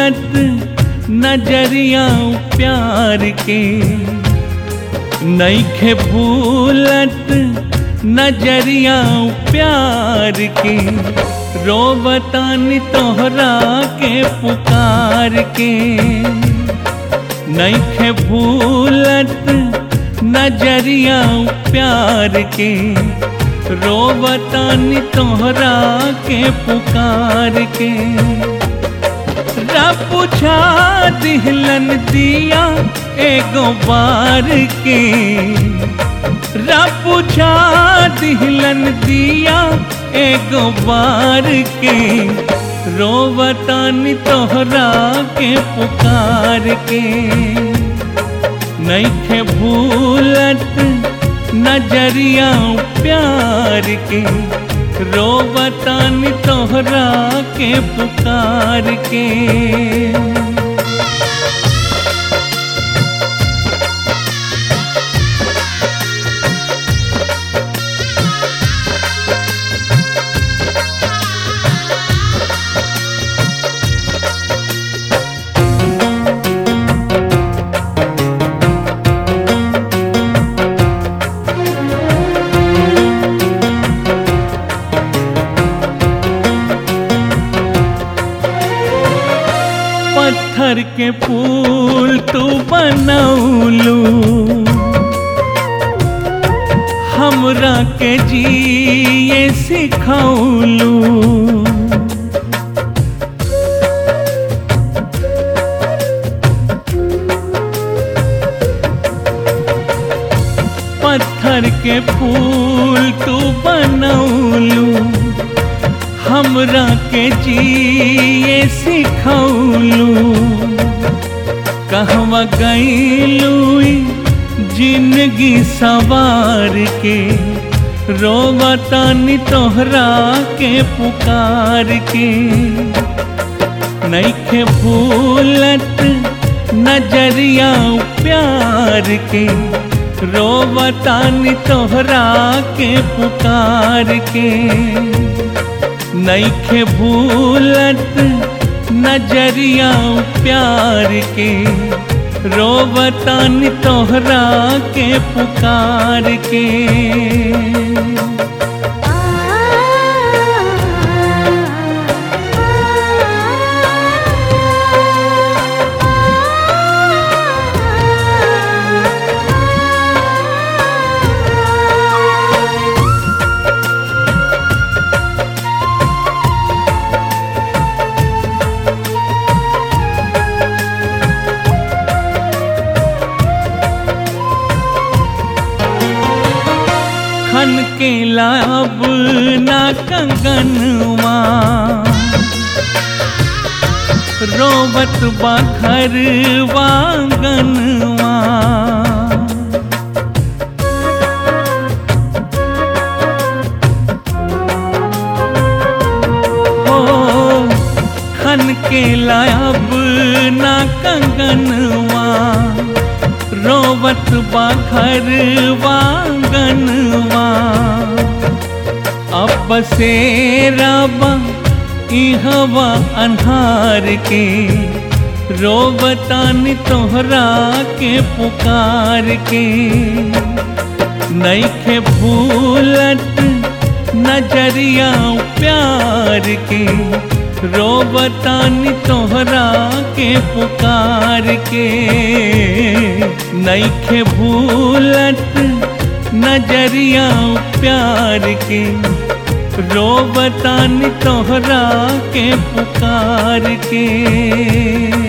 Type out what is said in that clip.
भूलत नजरिया प्यार के नईखे भूलत नजरिया प्यार के रोबतानी तोहरा के पुकार के नईखे भूलत नजरिया प्यार के रोबतानी तोहरा के पुकार के रब पूछा दिहलन दिया एगो बार के रब पूछा दिहलन दिया एगो बार के रोबतानी तोहरा के पुकार के नईखे भूलत नजरिया प्यार के रोबतानी तोहरा के पुकार के पत्थर के फूल तू बनौलू हमरा के जिए सिखौलू पत्थर के फूल तू बनौलू हमरा के जिए सिखौलू कहवा गईलू जिंदगी सवार के रोबतानी तोहरा के पुकार के नईखे भूलत नजरिया प्यार के रोबतानी तोहरा के पुकार के नईखे भूलत नजरिया प्यार के रोबतानी तोहरा के पुकार के खन के लाब ना कंगनवा रोबत बाखर वांगनवा हो खन के लाब ना कंगनवा रोबत बाखर वांगनवा अब से रबा इहवा अन्हार के रोबतानी तोहरा के पुकार के नईखे भूलत नजरिया प्यार के रोबतानी तोहरा के पुकार के नईखे भूलत नजरिया प्यार के रोबतानी तोहरा के पुकार के